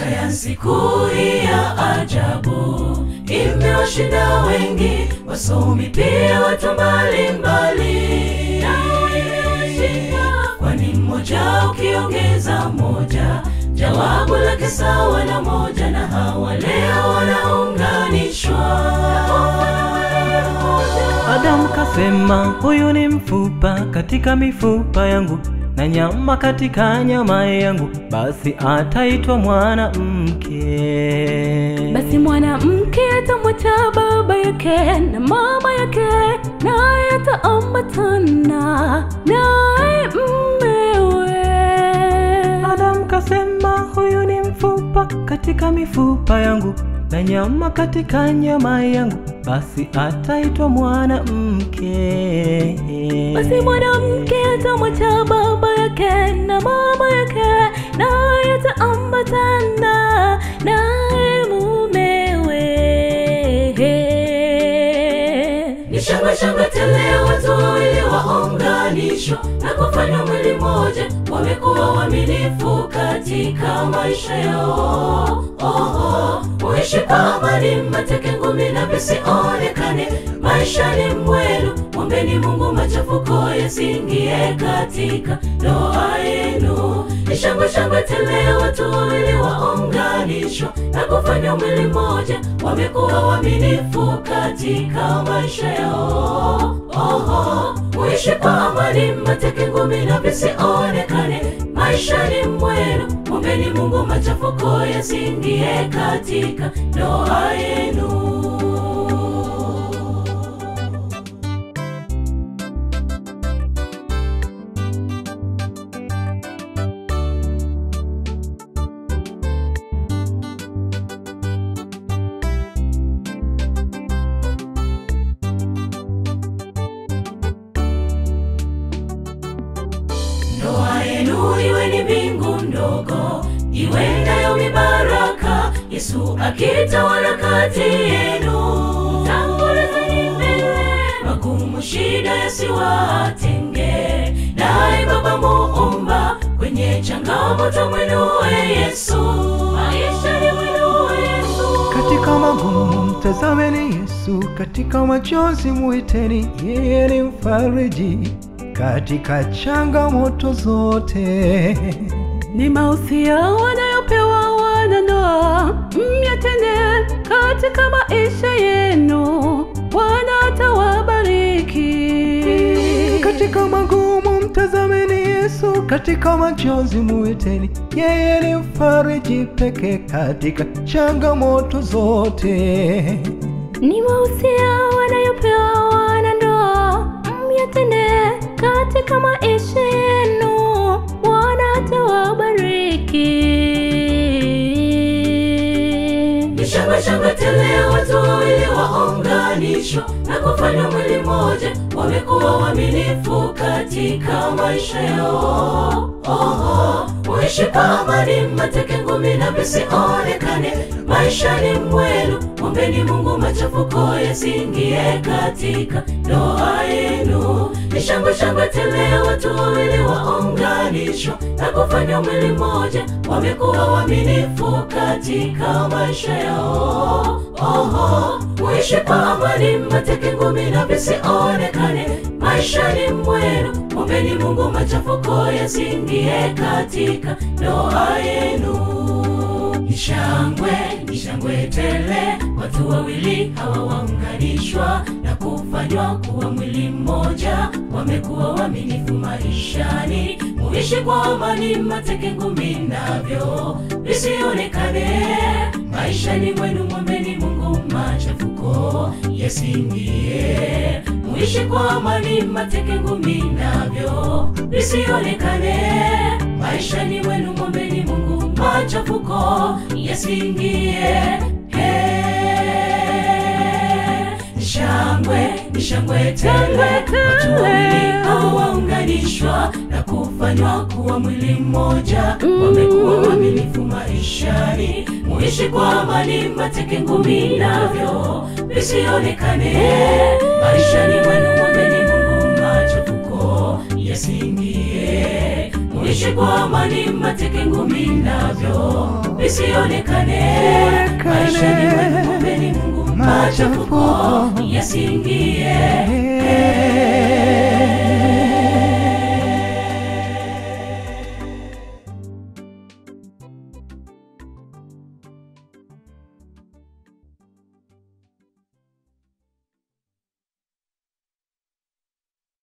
Sayansi kuu hii ya ajabu imewashinda wengi, wasomi pia watu mbalimbali, nao imewashinda, kwani mmoja ukiongeza moja jawabu lake sawa na moja, na hawa leo wanaunganishwa. Adamu kasema, huyu ni mfupa katika mifupa yangu na nyama katika nyama yangu, basi ataitwa mwanamke. Basi mwanamke atamwacha baba yake na mama yake, naye ataambatana naye mmewe. Adamu kasema, huyu ni mfupa katika mifupa yangu na nyama katika nyama yangu, basi ataitwa mwanamke. Basi mwanamke atamwacha baba yake na mama yake, naye ataambatana naye mumewe. Ni shangwe shangwe tele, watu wawili waunganishwa na kufanywa mwili mmoja, wamekuwa waaminifu katika maisha yao. Oho, muishi kwa amani, mateke ngumi na visionekane maishani mwenu. Mwombeni Mungu machafuko yasiingie katika ndoa yenu. Ni shangwe shangwe tele, watu wawili waunganishwa na kufanywa mwili mmoja, wamekuwa waaminifu katika maisha yao. Oho, muishi kwa amani, mateke ngumi na visionekane maishani mwenu. Mwombeni Mungu machafuko yasiingie katika ndoa yenu. Ndoa yenu iwe ni mbingu ndogo iwendayo mibaraka, Yesu akitawala kati yenu. Tangulizeni mbele, magumu shida yasiwatenge, naye Baba Muumba kwenye changamoto mwenue Yesu, maishani mwenue Yesu. Katika magumu mtazameni Yesu, katika machozi muiteni, yeye ni mfariji katika changamoto zote. Ni mausia wanayopewa wanandoa, myatende katika maisha yenu, Bwana atawabariki. Katika magumu mtazameni Yesu, katika machozi muiteni, yeye ni mfariji pekee katika changamoto zote. Ni mausia wanayopewa wanandoa, myatende katika maisha yenu, Bwana atawabariki. Ni shangwe shangwe tele, watu wawili waunganishwa na kufanywa mwili mmoja, wamekuwa waaminifu katika maisha yao. Oho, muishi kwa amani, mateke ngumi na visionekane maishani mwenu. Mwombeni Mungu machafuko yasiingie katika ndoa yenu. Ni shangwe shangwe tele, watu wawili waunganishwa na kufanywa mwili mmoja, wamekuwa waaminifu katika maisha yao. Oho, muishi kwa amani, mateke ngumi na visionekane maishani mwenu. Mwombeni Mungu machafuko yasiingie katika ndoa yenu. Ni shangwe, ni shangwe tele, watu wawili hawa waunganishwa na kufanywa kuwa mwili mmoja, wamekuwa waaminifu maishani. Muishi kwa amani, mateke ngumi navyo visionekane maishani mwenu. Mwombeni Mungu machafuko yasiingie. Muishi kwa amani, mateke ngumi navyo visionekane maishani mwenu. Mwombeni Mungu machafuko yasiingie. Ni shangwe, ni shangwe tele, watu wawili hao waunganishwa na kufanywa kuwa mwili mmoja, wamekuwa waaminifu maishani. Muishi kwa amani, mateke ngumi navyo visionekane maishani mwenu. Mwombeni Mungu machafuko yasiingie. ishi kwa amani, mateke ngumi navyo visionekane. Maisha ni mwenu, ombeni Mungu machafuko yasiingie.